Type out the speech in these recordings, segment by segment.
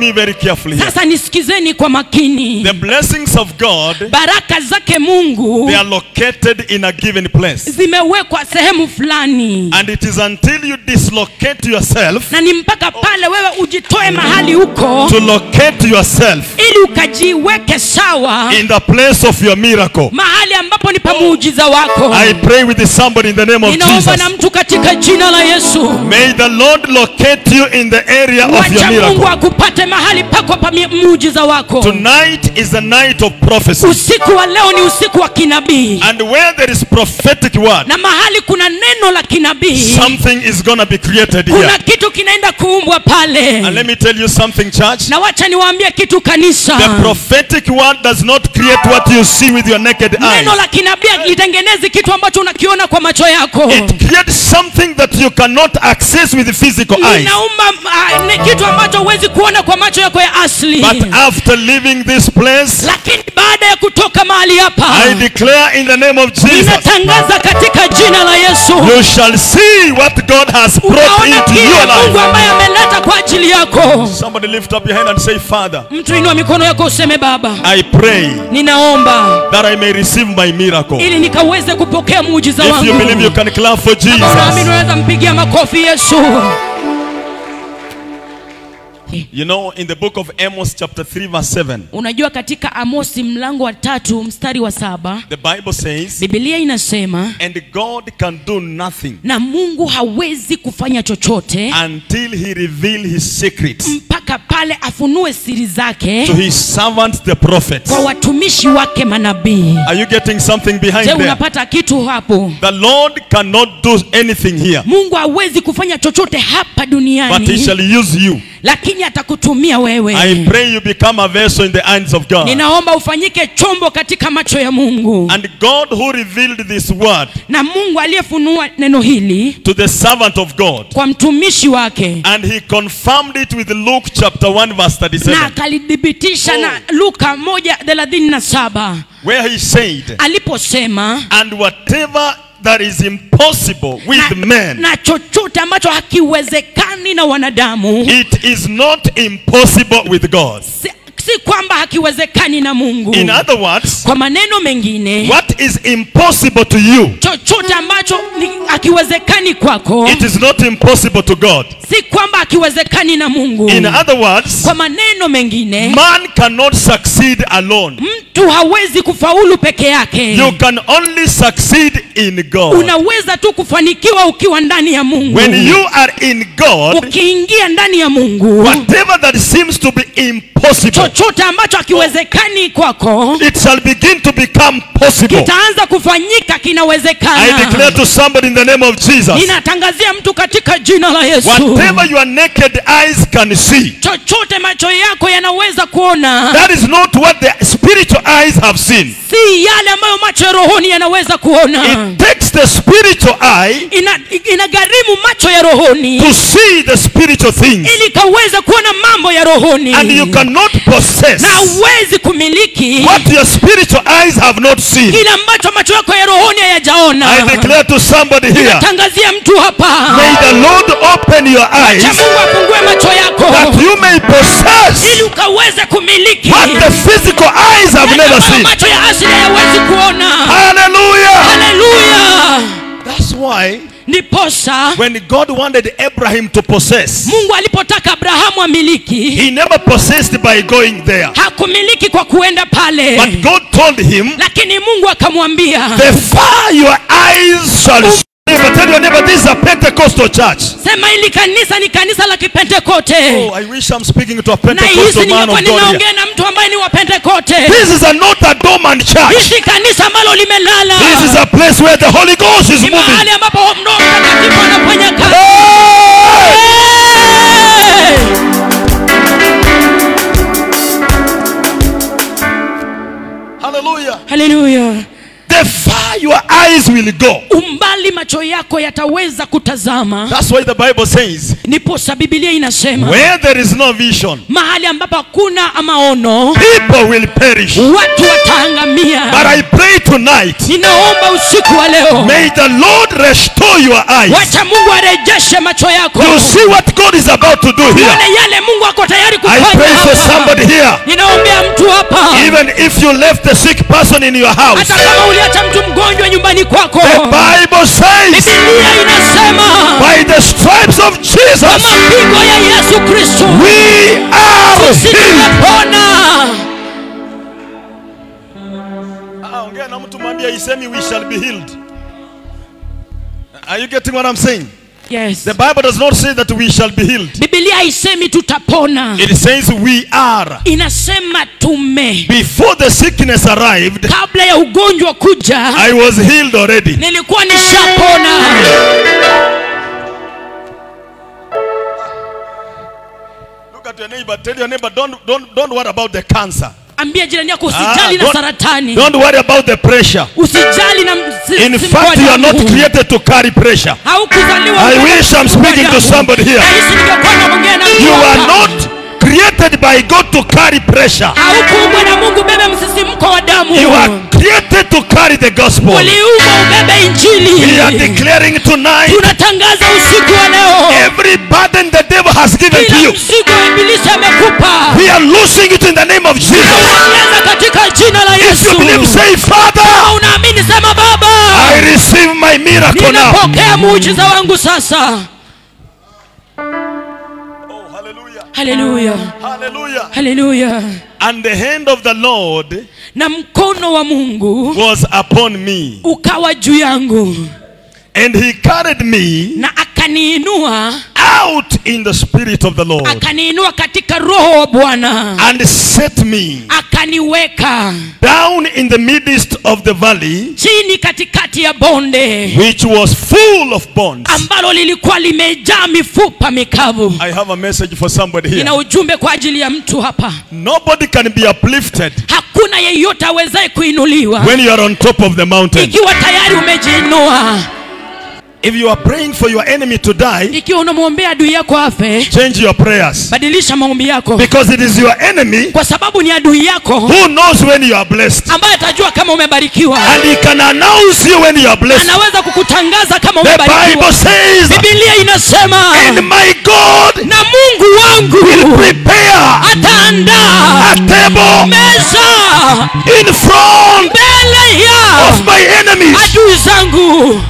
me very carefully here. sasa nisikizeni kwa makini The blessings of God, baraka zake mungu they are located in a given place. zimewekwa sehemu fulani And it is until you dislocate yourself, na ni mpaka pale wewe ujitoe mahali huko to locate yourself ili ukajiweke sawa in the place of your miracle. mahali ambapo ni pa muujiza wako I pray with somebody in the name of ninaomba Jesus. na mtu katika jina la yesu May the Lord locate you in the area of your wacha mungu miracle. akupate mahali pako pa mi- muujiza wako Tonight is the night of prophecy. usiku wa leo ni usiku wa kinabii And where there is prophetic word, na mahali kuna neno la kinabii something is going to be created here. kuna kitu kinaenda kuumbwa pale And let me tell you something, church. na wacha niwaambie kitu kanisa The prophetic word does not create what you see with your naked neno eyes. la kinabii litengenezi kitu ambacho unakiona kwa macho yako It creates something that you cannot access with the physical eyes. linaumba uh, ni kitu ambacho huwezi kuona kwa macho yako ya asli But after leaving this place, lakini baada ya kutoka mahali hapa I declare in the name of Jesus, ninatangaza katika jina la yesu you shall see what God has brought unaona into kile your mungu life. ambaye ameleta kwa ajili yako Somebody lift up your hand and say, Father, mtu inua mikono yako useme baba I pray ninaomba that I may receive my miracle. ili nikaweze kupokea muujiza If you believe you wangu can clap for Kama unaamini Jesus. unaweza mpigia makofi yesu You know, in the book of Amos, chapter 3, verse 7, unajua katika amosi mlango wa tatu mstari wa saba the Bible says, bibilia inasema And God can do nothing na mungu hawezi kufanya chochote until he reveal his secrets mpaka pale afunue siri to zake his servants, the prophets. kwa watumishi wake manabii Are you getting something behind je there? unapata kitu hapo The Lord cannot do anything here, mungu hawezi kufanya chochote hapa but he duniani shall use you. lakini atakutumia wewe I pray you become a vessel in the hands of God. ninaomba ufanyike chombo katika macho ya mungu And God who revealed this word na mungu aliyefunua neno hili to the servant of God, kwa mtumishi wake and he confirmed it with Luke chapter 1, verse na 37, akalithibitisha Oh. na luka moja thelathini na saba where he said, aliposema And whatever that is impossible with na, men, na chochote ambacho hakiwezekani na wanadamu it is not impossible with God. si, si kwamba hakiwezekani na mungu In other words, kwa maneno mengine what is impossible to you, chochote ambacho ni hakiwezekani kwako it is not impossible to God. si kwamba hakiwezekani na mungu In other words, kwa maneno mengine man cannot succeed alone. mtu hawezi kufaulu peke yake You can only succeed in God. unaweza tu kufanikiwa ukiwa ndani ya mungu When you are in God, ukiingia ndani ya mungu whatever that seems to be impossible, chochote ambacho hakiwezekani kwako it shall begin to become possible. kitaanza kufanyika I kinawezekana declare to somebody in the name of Jesus, ninatangazia mtu katika jina la yesu whatever your naked eyes can see, chochote macho yako yanaweza kuona that is not what the spiritual eyes have seen. si yale ambayo macho ya rohoni yanaweza kuona It takes the spiritual eye ina, inagharimu macho ya rohoni to see the spiritual things, ili kaweze kuona mambo ya rohoni and you cannot possess na huwezi kumiliki what your spiritual eyes have not seen. kile ambacho macho yako ya rohoni hayajaona I declare to somebody here, tangazia mtu hapa may the Lord open your cha eyes mungu afungue macho yako that you may ili possess ukaweze kumiliki what the physical eyes have Yale never ambayo seen. macho ya asili hayawezi kuona Hallelujah. haleluya That's why ndiposa when God wanted Abraham to possess, mungu alipotaka abrahamu amiliki he never possessed by going there. hakumiliki kwa kuenda pale But God told him, lakini mungu akamwambia the far your eyes shall see. Neighbor, tell your neighbor, this is a Pentecostal church. sema hili kanisa ni kanisa la kipentekote Oh, I wish I'm speaking to a na hisi Pentecostal man ningekuwa of God here. ninaongea na mtu ambaye ni wa pentekote This is a, not a dormant church. hisi kanisa ambalo limelala This is a place where the Holy Ghost is ni moving. mahali ambapo roho mtakatifu anafanya kazi Hey! Hey! Hallelujah. haleluya The the far your eyes will go. umbali macho yako yataweza kutazama That's why the Bible says, niposa bibilia inasema where there is no vision, mahali ambapo hakuna maono people will perish. watu wataangamia But I pray tonight, ninaomba usiku wa leo may the Lord restore your eyes. wacha mungu arejeshe macho yako You see what God is about to do here. uone yale mungu ako tayari I kufanya pray for hapa somebody here. ninaombea mtu hapa Even if you left the sick person in your house, hata kama uliacha mtu mgonjwa nyumbani kwako the Bible says, bibilia inasema by the stripes of kwa Jesus, mapigo ya yesu kristo we are sisi healed. tumepona Ah, ongea na mtu mwambie isemi we shall be healed. Are you getting what I'm saying? yes The Bible does not say that we shall be healed. bibilia haisemi tutapona It says we are. inasema tume Before the sickness arrived, kabla ya ugonjwa kuja I was healed already. nilikuwa nishapona Look at your neighbor. Tell your neighbor, don't, don't, don't worry about the cancer. ambia jirani yako Ah, usijali na don't- saratani Don't worry about the pressure. usijali na msi- In msimko wa fact, you are not damu. created to carry pressure. haukuzaliwa I uwe na wish I'm msimko wa speaking to damu. somebody here. Nahisi ningekuwa naongea na mtu You are hapa. not created by God to carry pressure. haukuumbwa na mungu bebe msisimko wa damu You are created to carry the gospel. uliumbwa ubebe We are injili declaring tonight tunatangaza usiku wa leo every burden the devil has given to kila you. mzigo wa ibilisi amekupa We are losing it in the name of Jesus. unaeleza katika jina la If you believe, yesu say, Father, Kama unaamini sema baba I receive my miracle now. ninapokea muujiza wangu sasa Oh, hallelujah. haleluya Hallelujah. haleluya And the hand of the Lord na mkono wa mungu was upon me, ukawa juu yangu and he carried me na akaniinua out in the spirit of the Lord akaniinua katika roho wa bwana and set me akaniweka down in the midst of the valley, chini katikati ya bonde which was full of bones. ambalo lilikuwa limejaa mifupa mikavu I have a message for somebody here. ina ujumbe kwa ajili ya mtu hapa Nobody can be uplifted hakuna yeyote awezaye kuinuliwa when you are on top of the mountain. ikiwa tayari umejiinua If you are praying for your enemy to die, ikiwa unamwombea adui yako afe change your prayers. badilisha maombi yako Because it is your enemy kwa sababu ni adui yako who knows when you are blessed. ambaye atajua kama umebarikiwa And he can announce you when you are blessed. anaweza kukutangaza kama The Bible umebarikiwa says, bibilia inasema And my God na mungu will wangu prepare ataandaa a table meza in front mbele ya of my enemies. adui zangu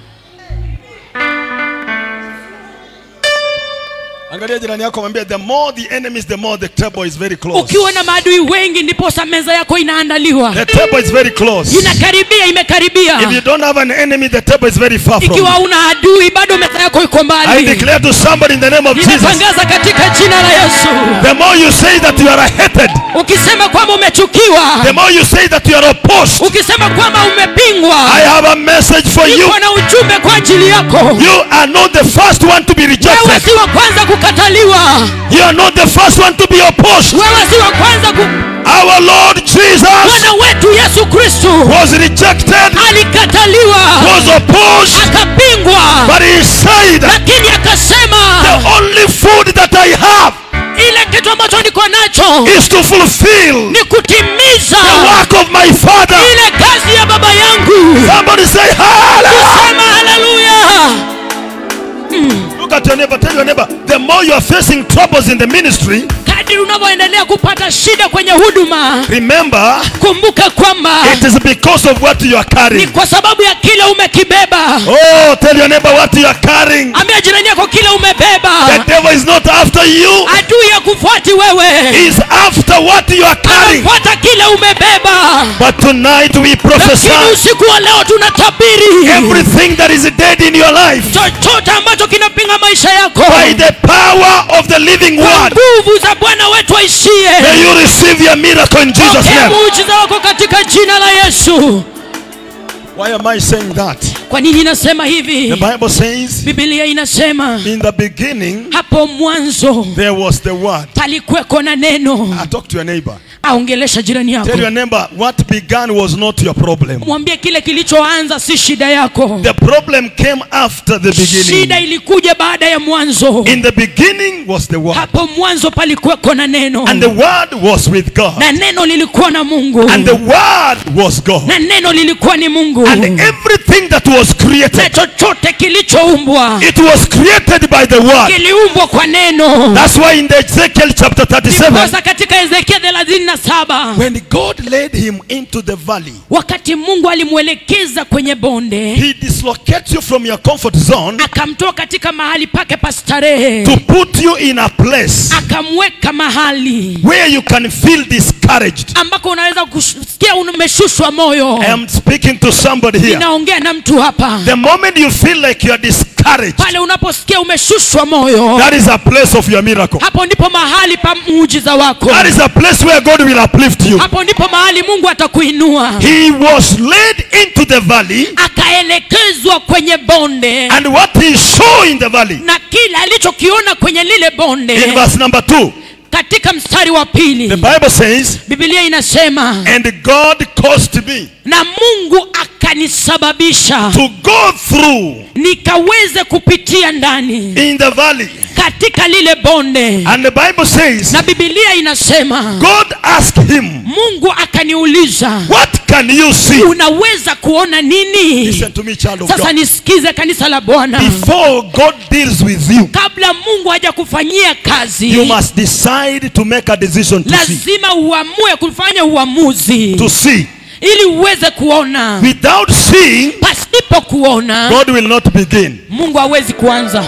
Angalia jirani yako mwambie the more the enemies the more the table is very close. ukiwa na maadui wengi ndiposa meza yako inaandaliwa The table is very close. inakaribia imekaribia If you don't have an enemy the table is very far from ikiwa you. una adui bado meza yako iko I mbali declare to somebody in the name of Jesus ninatangaza katika jina la yesu the more you say that you are hated ukisema kwamba umechukiwa the more you say that you are opposed ukisema kwamba umepingwa I have a message for you. niko na ujumbe kwa ajili yako You are not the first one to be wewe rejected. si wa kwanza kukataliwa You are not the first one to be opposed. wewe si wa kwanza ku... Our Lord Jesus bwana wetu yesu kristu was rejected, alikataliwa was opposed, akapingwa but he said, lakini akasema The only food that I have ile kitu ambacho niko nacho is to fulfill ni kutimiza the work of my Father. ile kazi ya baba yangu Somebody say, Hallelujah. sema haleluya Look at your neighbor, tell your neighbor, the more you are facing troubles in the ministry, kadiri unavyoendelea kupata shida kwenye huduma remember, kumbuka kwamba it is because of what you are ni carrying. kwa sababu ya kile umekibeba Oh, tell your neighbor what you are carrying. ambia jirani yako kile The umebeba devil is not after you, adui ya kufuati wewe he's after what you are carrying. anafuata kile umebeba But tonight we prophesy lakini usiku wa leo tunatabiri everything that is dead in your life chochote ambacho kinapinga maisha yako by the power of the living kwa word. nguvu za bwana wetu aishie May you receive your miracle in Jesus' pokea name. muujiza wako katika jina la yesu Why am I saying that? kwa nini inasema The hivi Bible says, bibilia inasema in the beginning hapo mwanzo there was the word. palikweko na neno I talk to your neighbor. aongelesha jirani Tell yako your neighbor, what began was not your problem. mwambie kile kilichoanza si shida yako The problem came after the shida beginning. ilikuja baada ya mwanzo In the beginning was the Word, hapo mwanzo palikuweko na neno and the Word was with God, na neno lilikuwa na mungu and the Word was God, na neno lilikuwa ni mungu and everything that was na created, chochote kilichoumbwa it was created by the Word. kiliumbwa kwa neno That's why in the Ezekiel chapter 37, ndiposa katika ezekia thelathini na saba when God led him into the valley, wakati mungu alimwelekeza kwenye bonde he dislocates you from your comfort zone akamtoa katika mahali pake pa starehe to put you in a place akamweka mahali where you can feel discouraged. ambako unaweza kusikia umeshushwa moyo I am speaking to somebody here. ninaongea na mtu hapa The moment you feel like you are discouraged, pale unaposikia umeshushwa moyo that is a place of your miracle. hapo ndipo mahali pa muujiza wako That is a place where God will uplift you. hapo ndipo mahali mungu atakuinua He was led into the valley, akaelekezwa kwenye bonde and what he saw in the valley, na kile alichokiona kwenye lile in bonde verse number two, katika mstari wa pili the Bible says, bibilia inasema And God caused me na mungu akanisababisha to go through nikaweze kupitia ndani in the valley. katika lile bonde And the Bible says, na bibilia inasema God asked him, mungu akaniuliza What can you see? unaweza kuona nini Listen to me, child of sasa God. nisikize kanisa la bwana Before God deals with you, kabla mungu hajakufanyia kazi you must decide to make a decision to see. lazima uamue kufanya uamuzi To see. ili uweze kuona Without seeing, pasipo kuona God will not begin. mungu hawezi kuanza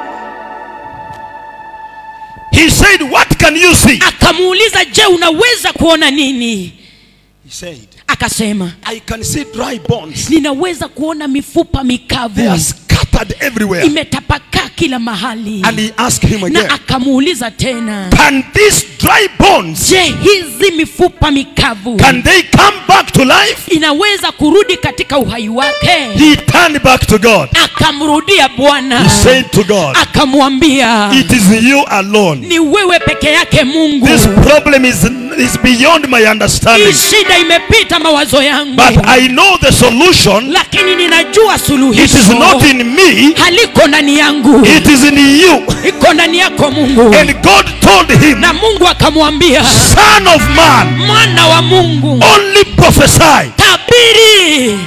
He said, What can you see? akamuuliza je unaweza kuona nini He said, akasema I can see dry bones. ninaweza kuona mifupa They mikavu are scattered everywhere. imetapakaa kila mahali And he asked him again, na akamuuliza tena Can these dry bones, je hizi mifupa mikavu can they come back to life? inaweza kurudi katika uhai wake He turned back to God. akamrudia bwana He said to God, akamwambia It is you alone. ni wewe peke yake mungu This problem is, is beyond my hii understanding. shida imepita mawazo yangu But I know the solution. lakini ninajua It is suluhisho not in me, haliko ndani yangu it is in you. iko ndani yako mungu And God told him, na mungu akamwambia Son of man, mwana wa mungu only prophesy. tabiri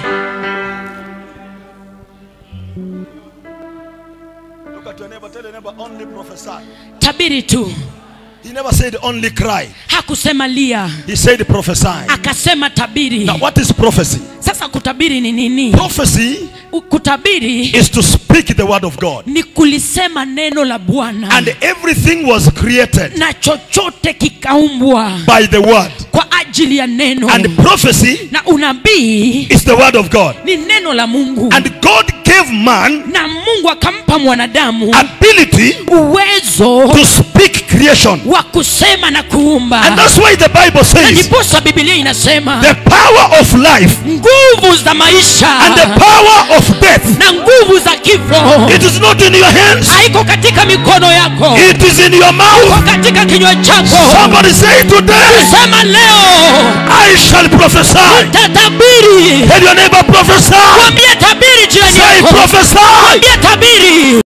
Look at your neighbor, tell your neighbor, only prophesy. tabiri tu He never said only cry. hakusema lia He said prophesy. akasema tabiri Now, what is prophecy? sasa kutabiri ni nini Prophecy U- kutabiri is to speak the word of God. ni kulisema neno la bwana And everything was created na chochote kikaumbwa by the word. kwa ajili ya neno And prophecy na unabii is the word of God. ni neno la mungu And God gave man na mungu akampa mwanadamu ability uwezo to speak creation. wa kusema na And kuumba that's why the Bible na says ndiposa bibilia inasema the power of life nguvu za maisha and the power of death. na nguvu za kifo It is not in your hands, haiko katika mikono yako it is in your mouth. iko katika kinywa chako Somebody say today, sema leo I shall prophesy. tatabiri Tell your neighbor, prophesy. mwambie tabiri jirani Say, yako prophesy. mwambie tabiri